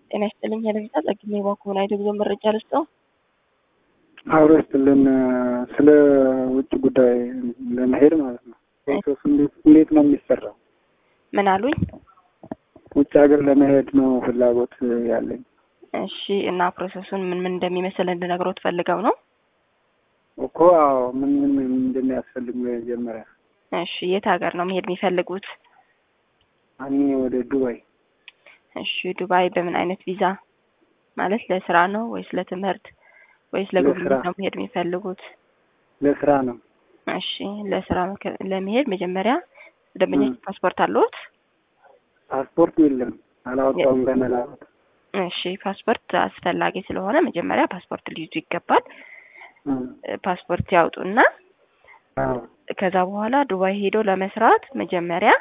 ጤና ይስጥልኝ ሄለፊታ ጸግሜ ባኮን አይደ ጉዞ መረጃ ልስጠው። አብሮ ይስጥልን። ስለ ውጭ ጉዳይ ለመሄድ ማለት ነው። ፕሮሰሱ እንዴት ነው የሚሰራው? ምን አሉኝ? ውጭ ሀገር ለመሄድ ነው ፍላጎት ያለኝ። እሺ እና ፕሮሰሱን ምን ምን እንደሚመስል እንድነግረው ትፈልገው ነው? እኮ አዎ፣ ምን ምን ምን እንደሚያስፈልግ መጀመሪያ። እሺ የት ሀገር ነው መሄድ የሚፈልጉት? እኔ ወደ ዱባይ። እሺ ዱባይ በምን አይነት ቪዛ ማለት ለስራ ነው ወይስ ለትምህርት ወይስ ለጉብኝት ነው መሄድ የሚፈልጉት? ለስራ ነው። እሺ ለስራ ለመሄድ መጀመሪያ ደንበኛ ፓስፖርት አለዎት? ፓስፖርት የለም፣ አላወጣውም ገና ላወጣ። እሺ ፓስፖርት አስፈላጊ ስለሆነ መጀመሪያ ፓስፖርት ሊይዙ ይገባል። ፓስፖርት ያውጡና ከዛ በኋላ ዱባይ ሄዶ ለመስራት መጀመሪያ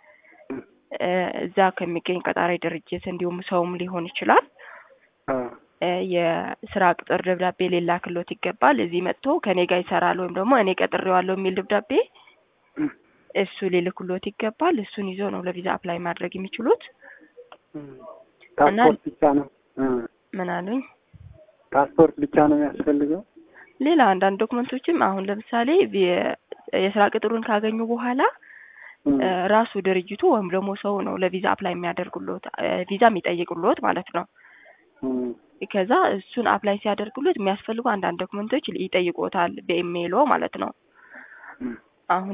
እዛ ከሚገኝ ቀጣሪ ድርጅት እንዲሁም ሰውም ሊሆን ይችላል የስራ ቅጥር ደብዳቤ ሊላክሎት ይገባል። እዚህ መጥቶ ከኔ ጋር ይሰራል ወይም ደግሞ እኔ ቀጥሬዋለሁ የሚል ደብዳቤ እሱ ሊልክሎት ይገባል። እሱን ይዞ ነው ለቪዛ አፕላይ ማድረግ የሚችሉት። ፓስፖርት ብቻ ነው። ምን አሉኝ? ፓስፖርት ብቻ ነው የሚያስፈልገው። ሌላ አንዳንድ ዶክመንቶችም አሁን ለምሳሌ የስራ ቅጥሩን ካገኙ በኋላ ራሱ ድርጅቱ ወይም ደግሞ ሰው ነው ለቪዛ አፕላይ የሚያደርጉሎት ቪዛ የሚጠይቁሎት ማለት ነው። ከዛ እሱን አፕላይ ሲያደርጉሎት የሚያስፈልጉ አንዳንድ ዶክመንቶች ይጠይቆታል በኢሜይሎ ማለት ነው። አሁን